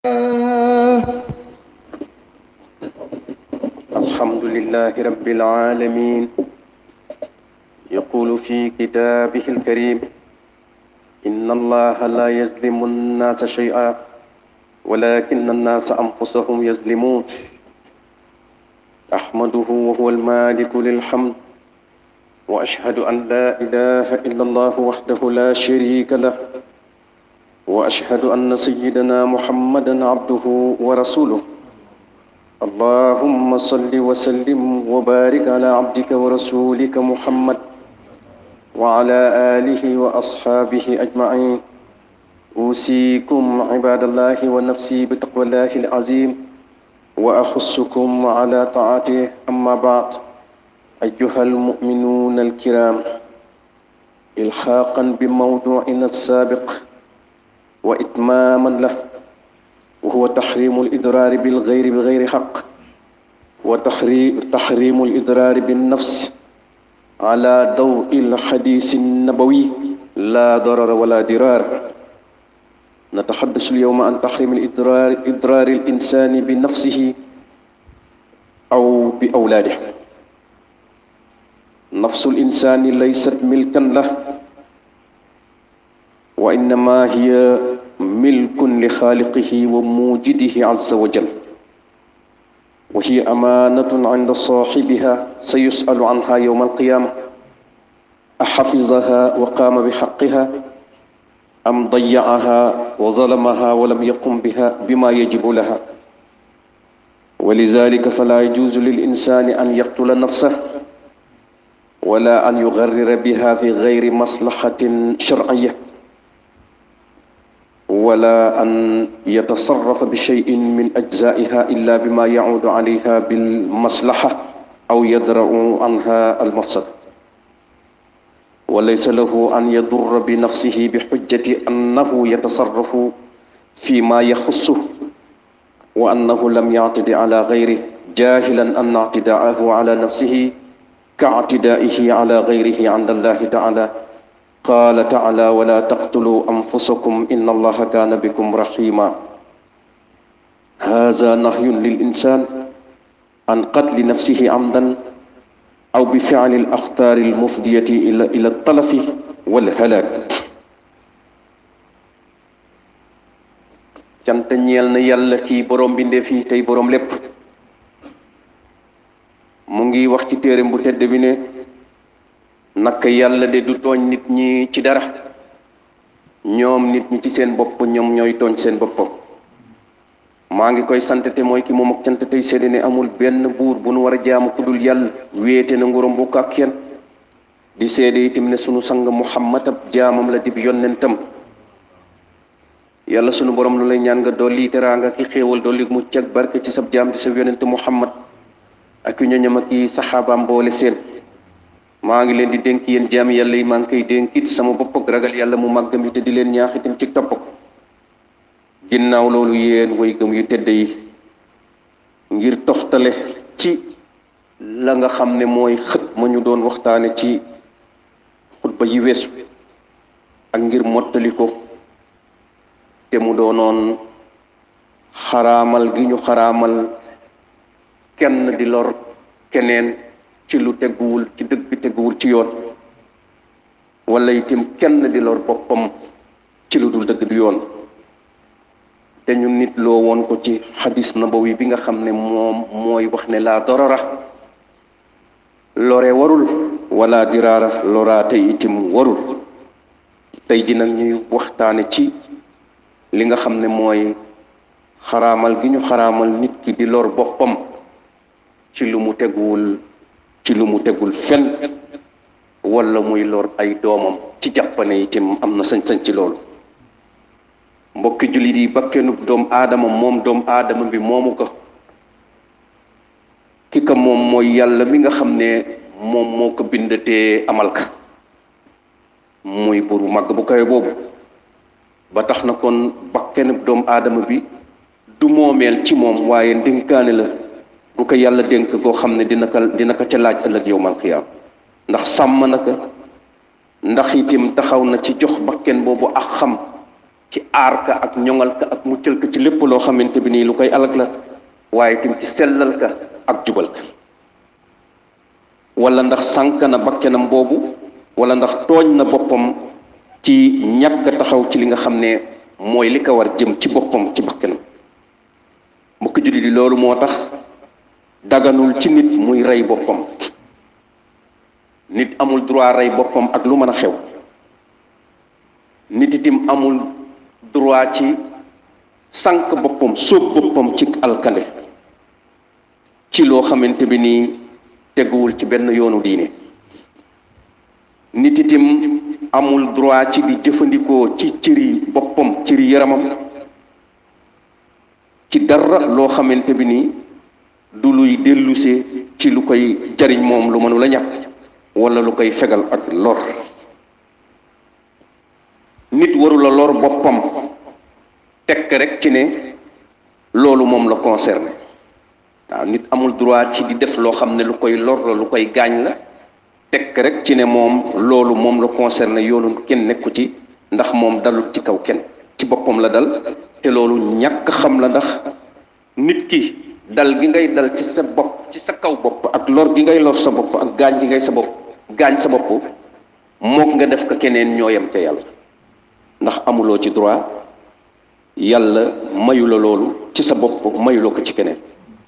الحمد لله رب العالمين يقول في كتابه الكريم إن الله لا يظلم الناس شيئا ولكن الناس أنفسهم يظلمون أحمده وهو المالك للحمد وأشهد أن لا إله إلا الله وحده لا شريك له وأشهد أن سيدنا محمدا عبده ورسوله اللهم صل وسلم وبارك على عبدك ورسولك محمد وعلى آله وأصحابه أجمعين أوصيكم عباد الله ونفسي بتقوى الله العظيم وأخصكم على طاعته أما بعد أيها المؤمنون الكرام إلحاقا بموضوعنا السابق وإتماما له وهو تحريم الإضرار بالغير بغير حق وتحريم الإضرار بالنفس على ضوء الحديث النبوي لا ضرر ولا ضرار نتحدث اليوم عن تحريم الإضرار إضرار الإنسان بنفسه أو بأولاده نفس الإنسان ليست ملكا له وإنما هي ملك لخالقه وموجده عز وجل وهي أمانة عند صاحبها سيسأل عنها يوم القيامة أحفظها وقام بحقها أم ضيعها وظلمها ولم يقم بها بما يجب لها ولذلك فلا يجوز للإنسان أن يقتل نفسه ولا أن يغرر بها في غير مصلحة شرعية ولا أن يتصرف بشيء من أجزائها إلا بما يعود عليها بالمصلحة أو يدرأ عنها المفسد وليس له أن يضر بنفسه بحجة أنه يتصرف فيما يخصه وأنه لم يعتد على غيره جاهلا أن اعتداءه على نفسه كاعتدائه على غيره عند الله تعالى قال تعالى ولا تقتلوا أنفسكم إن الله كان بكم رحيما هذا نهي للإنسان عن قتل نفسه عمدا أو بفعل الأخطار المفدية إلى إلى التلف والهلاك cant ñeel na yàlla kii borom bindee fii tey borom lépp mu ngi wax ci téereem bu tedd bi ne naka yàlla de du tooñ nit ñi ci dara ñoom nit ñi ci seen bopp ñoom ñooy tooñ seen bopp maa ngi koy sant te mooy ki moom ak cant tey seede ne amul benn buur bu nu war a jaamu ku dul yàlla wéete na nguuram bokk ak kenn di seede itam ne sunu sang muhammad ab jaamam la dib yonnentam yàlla sunu borom lu lay ñaan nga dolli teraanga ki xéewal dolli mucc ak barke ci sab jaam di sa yonent muhammad ak yu ñoñam ak i saxaabaam boole seen maa ngi leen di dénk yéen jaam yàlla yi maa ngi koy dénkit sama bopp ak ragal yàlla mu màggam yi te di leen ñaax itam ci topp ko ginnaaw loolu yéen way gëm yu tedd yi ngir toftale ci la nga xam ne mooy xët ma ñu doon waxtaane ci xutba yi weesu ak ngir mottali ko te mu doonoon xaraamal gi ñu xaraamal kenn di lor keneen ci lu teguwul ci dëgg teguwul ci yoon wala itam kenn di lor boppam ci lu dul dëgg du yoon te ñu nit loo woon ko ci xadis nabawi bi nga xam ne moom mooy wax ne laa dorora lore warul wala diraara loraate itim warul tey ji nag ñuy waxtaane ci li nga xam ne mooy xaraamal gi ñu xaraamal nit ki di lor boppam ci lu mu teguwul ci lu mu tegul fen wala muy lor ay doomam ci jàppane itam am na sañ-sañ ci loolu mbokki jullit yi bakkenub doom aadama moom doom aadama bi moomu ko ki ka moom mooy yàlla mi nga xam ne moom moo ko bindatee amal ka muy buru màgg bu kawe boobu ba tax na kon bakkenub doom aadama bi du moomeel ci moom waaye ndénkaane la bu ko yàlla dénk koo xam ne dina ko dina ko ca laaj ëllëg yowmal xiyaam ndax sàmm na ko ndax itam taxaw na ci jox bakken boobu ak xam ci aar ka ak ñoŋal ka ak muccal ka ci lépp loo xamante bi nii lu koy alag la waaye tim ci sellal ka ak jubal ka wala ndax sànk na bakkenam boobu wala ndax tooñ na boppam ci ñàkk taxaw ci li nga xam ne mooy li ko war jëm ci boppam ci bakkenam mbokk julli di loolu moo tax daganul ci nit muy rey boppam nit amul droit rey boppam ak lu mën a xew nit itim amul droit ci sànq boppam sóob boppam ci alkande ci loo xamante bi nii teguwul ci benn yoonu diine nit itim amul droit ci di jëfandikoo ci cëri boppam cëri yaramam ci dara loo xamante bi nii du luy dellusee ci lu koy jariñ moom lu mënu la ñàkk wala lu koy fegal ak lor nit warula lor boppam tekk rek ci ne loolu moom la concerné waaw nit amul droit ci di def loo xam ne lu koy lor la lu koy gaañ la tekk rek ci ne moom loolu moom la concerné yoonu kenn nekku ci ndax moom dalul ci kaw kenn ci boppam la dal te loolu ñàkk xam la ndax nit ki dal gi ngay dal ci sa bopp ci sa kaw bopp ak lor gi ngay lor sa bopp ak gaañ gi ngay sa bopp gaañ sa bopp mook nga def ko keneen ñoo yem ca yàlla ndax amuloo ci droit yàlla mayu la loolu ci sa bopp mayuloo ko ci keneen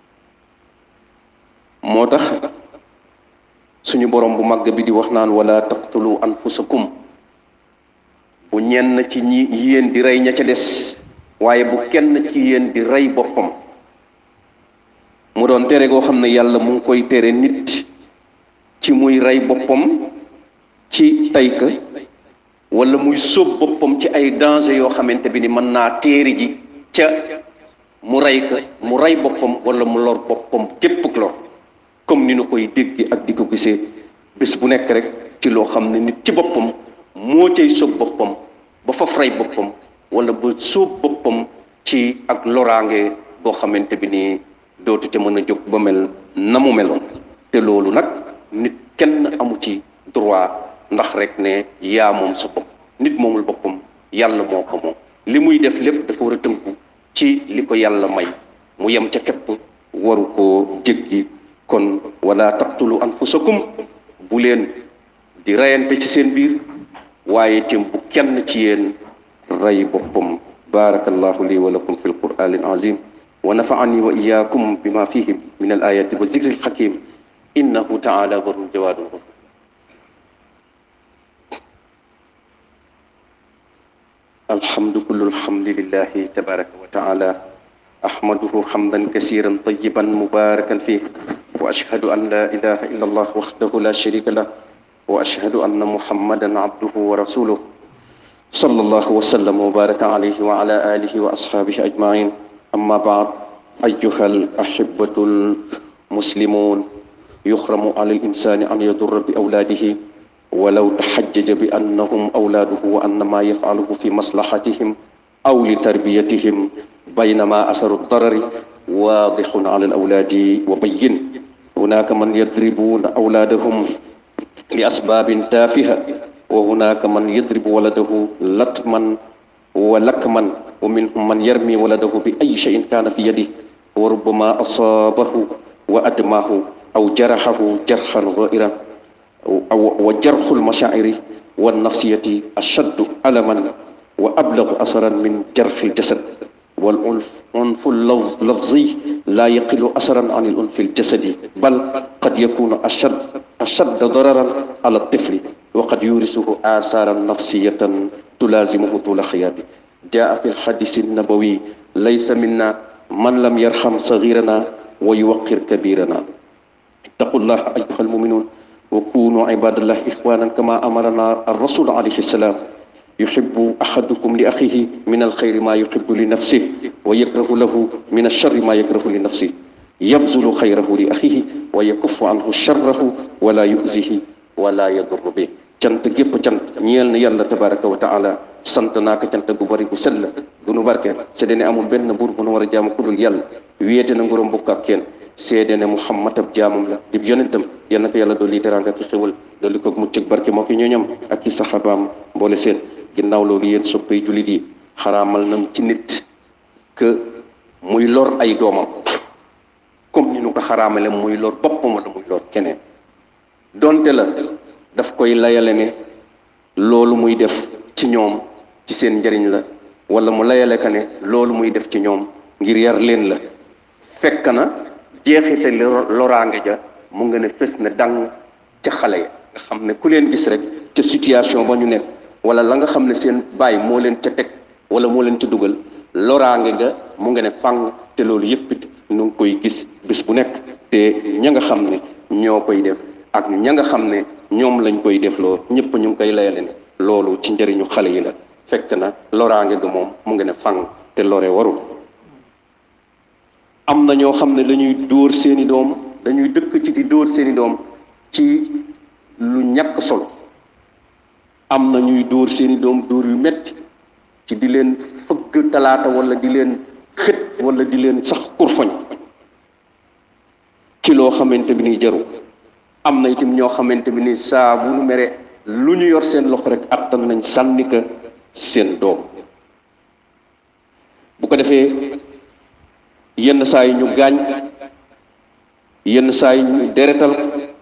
moo tax suñu borom bu màgg bi di wax naan wala taqtulu anfusakum bu ñenn ci ñi yéen di rey ña ca des waaye bu kenn ci yéen di rey boppam mu doon tere goo xam ne yàlla mu ngi koy tere nit ci muy rey boppam ci tey ka wala muy sóob boppam ci ay danger yoo xamante bi ni mën naa téeri ji ca mu rey ka mu rey boppam wala mu lor boppam képp lor comme ni nu koy dégg ak di ko gisee bés bu nekk rek ci loo xam ne nit ci boppam moo cay sóob boppam ba faf rey boppam wala ba sóob boppam ci ak loraange boo xamante bi ni dootu ca mën a jóg ba mel na mu meloon te loolu nag nit kenn amu ci droit ndax rek ne yaa moom sa bopp nit moomul boppam yàlla moo ko moom li muy def lépp dafa war a tënku ci li ko yàlla may mu yem ca képp waru koo jéggi kon wala taqtulu anfusakum bu leen di reyante ci seen biir waaye itam bu kenn ci yéen rey boppam barakallahu li wa lakum fi alqur'an alazim wa nafa'ani wa iyyakum bima fihi min alayati wa zikri alhakim innahu ta'ala barun jawadun ghafur الحمد كل الحمد لله تبارك وتعالى أحمده حمدا كثيرا طيبا مباركا فيه وأشهد أن لا إله إلا الله وحده لا شريك له وأشهد أن محمدا عبده ورسوله صلى الله وسلم وبارك عليه وعلى آله وأصحابه أجمعين أما بعد أيها الأحبة المسلمون يحرم على الإنسان أن يضر بأولاده ولو تحجج بأنهم أولاده وأن ما يفعله في مصلحتهم أو لتربيتهم بينما أثر الضرر واضح على الأولاد وبين هناك من يضربون أولادهم لأسباب تافهة وهناك من يضرب ولده لطما ولكما ومنهم من يرمي ولده بأي شيء كان في يده وربما أصابه وأدماه أو جرحه جرحا غائرا أو وجرح المشاعر والنفسية أشد ألما وأبلغ أثرا من جرح الجسد والعنف اللفظي لا يقل أثرا عن العنف الجسدي بل قد يكون أشد أشد ضررا على الطفل وقد يورثه آثارا نفسية تلازمه طول حياته جاء في الحديث النبوي ليس منا من لم يرحم صغيرنا ويوقر كبيرنا اتقوا الله أيها المؤمنون وكونوا عباد الله إخوانا كما أمرنا الرسول عليه السلام يحب أحدكم لأخيه من الخير ما يحب لنفسه ويكره له من الشر ما يكره لنفسه يبذل خيره لأخيه ويكف عنه شره ولا يؤذيه ولا يضر به cant gépp cant ñeel na yàlla tabaraka wa taala sant naa ko cant gu bari gu sell gu nu barkeel seede ne amul benn buur bu nu war a jaamu ku dul yàlla wéete na nguróom bokk ak kenn seede ne muhammad ab jaamam la dib yonentam yal na ko yàlla dolli teraanga ki xewal dolli ko mucc ak barke moo ki ñooñam ak ci saxaabaam mboole seen ginnaaw loolu yéen soppay jullit yi xaraamal nañ ci nit que muy lor ay doomam comme ni nu ko xaraamale muy lor boppam wala muy lor keneen donte la daf koy layale ne loolu muy def ci ñoom ci seen njëriñ la wala mu layale ka ne loolu muy def ci ñoom ngir yar leen la fekk na jeexite loraange ja mu nga ne fës na dang ca xale ya nga xam ne ku leen gis rek ca situation ba ñu nekk wala la nga xam ne seen baay moo leen ca teg wala moo leen ca dugal loraange ga mu nga ne fang te loolu yëpp it nu ngi koy gis bis bu nekk te ña nga xam ne ñoo koy def ak ña nga xam ne ñoom lañ koy def loo ñëpp ñu ngi koy layale ne loolu ci njëriñu xale yi la fekk na loraange ga moom mu nga ne fang te lore warul am na ñoo xam ne dañuy dóor seeni doom dañuy dëkk ci di dóor seeni doom ci lu ñàkk solo am na ñuy dóor seeni doom dóor yu metti ci di leen fëgg talaata wala di leen xët wala di leen sax kurfoñ ci loo xamante bi ni jaru am na itam ñoo xamante bi ni saa bu nu mere lu ñu yor seen loxo rek attan nañ sànni ka seen doom bu ko defee yenn saa yi ñu gaañ yenn saa yi ñu deretal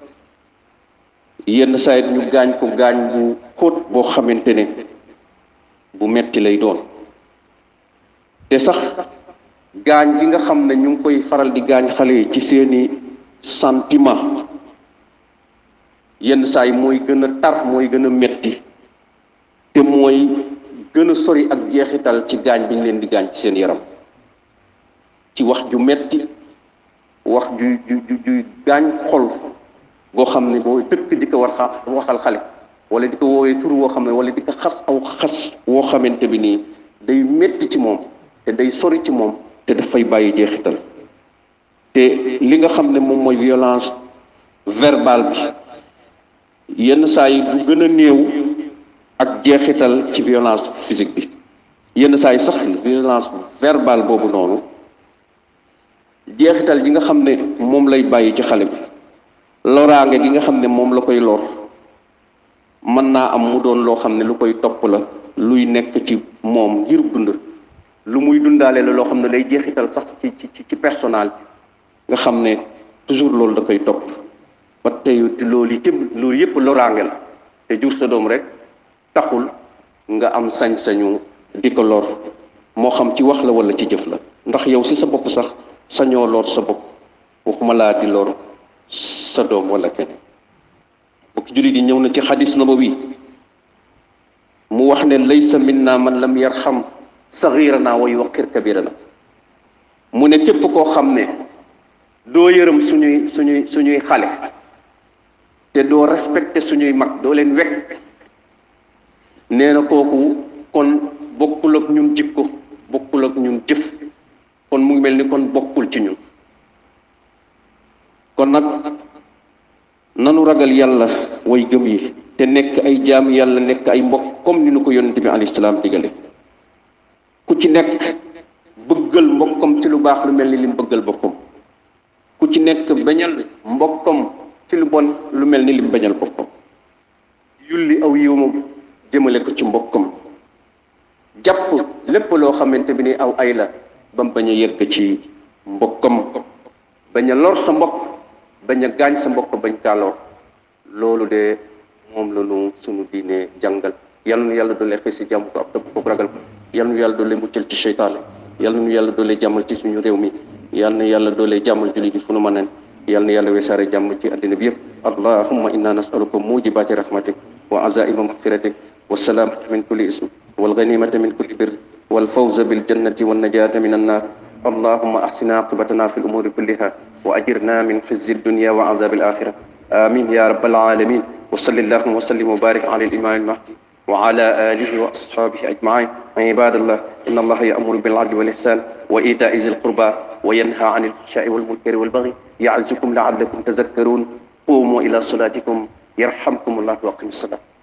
yenn saa yi ñu gaañ ko gaañ bu xóot boo xamante ne bu metti lay doon te sax gaañ gi nga xam ne ñu ngi koy faral di gaañ xale yi ci seeni sentiment yenn saa yi mooy gën a tar mooy gën a metti te mooy gën a sori ak jeexital ci gaañ bi ñu leen di gaañ ci seen yaram ci wax ju metti wax ju ju ju ju gaañ xol boo xam ne boo dëkk di ko war xa waxal xale wala di ko woowee tur woo xam ne wala di ko xas aw xas woo xamante bi nii day metti ci moom te day sori ci moom te dafay bàyyi jeexital te li nga xam ne moom mooy violence verbale bi yenn saa yi du gën a néew ak jeexital ci violence physique bi yenn saa yi sax violence verbale boobu noonu jeexital gi nga xam ne moom lay bàyyi ci xale bi loraange gi nga xam ne moom la koy lor mën naa am mu doon loo xam ne lu koy topp la luy nekk ci moom ngir dund lu muy dundaale la loo xam ne lay jeexital sax ci ci ci personnel nga xam ne toujours loolu da koy topp ba tey loolu yi tamit loolu yëpp loraange la te jur sa doom rek taxul nga am sañ-sañu di ko lor moo xam ci wax la wala ci jëf la ndax yow si sa bopp sax sañoo lor sa bopp waxuma laa di lor sa doom wala keneen bokki jullit yi ñëw na ci xadis nabawi mu wax ne laysa minna man lam yarxam saxirana wa yuwaqir kabirana mu ne képp koo xam ne doo yërëm suñuy suñuy suñuy xale te doo respecté suñuy mag doo leen wekk nee na kooku kon bokkul ak ñun jikko bokkul ak ñun jëf kon mu ngi mel ni kon bokkul ci ñun kon nag nanu ragal yàlla way gëm yi te nekk ay jaam yàlla nekk ay mbokk comme ni nu ko yonent bi alayhi salaam digale ku ci nekk bëggal mbokkam ci lu baax lu mel ni lim bëggal boppam ku ci nekk bañal mbokkam ci lu bon lu mel ni lim bañal boppam yulli aw yiwam jëmale ko ci mbokkam jàpp lépp loo xamante bi ni aw ay la ba mu bañ a yegg ci mbokkam bañ a lor sa mbokk bañ a gaañ sa mbokk bañ kaa lor loolu de moom la ñu sunu diine jàngal yal nu yàlla doole xëy si jàmm ko ab tëbb ko ragal ko yal nu yàlla doole muccal ci seytaane yal nu yàlla doole jàmmal ci suñu réew mi yal na yàlla doole jàmmal julli gi fu nu mën yal na yàlla wesaare jàmm ci àddina bi yëpp allahumma inna nasaluka mujibati rahmatik wa azaima magfiratik والسلامة من كل اسم والغنيمة من كل بر والفوز بالجنة والنجاة من النار اللهم أحسن عاقبتنا في الأمور كلها وأجرنا من خزي الدنيا وعذاب الآخرة آمين يا رب العالمين وصل اللهم وسلم وبارك على الإمام المهدي وعلى آله وأصحابه أجمعين عباد الله إن الله يأمر بالعدل والإحسان وإيتاء ذي القربى وينهى عن الفحشاء والمنكر والبغي يعزكم لعلكم تذكرون قوموا إلى صلاتكم يرحمكم الله وأقم الصلاة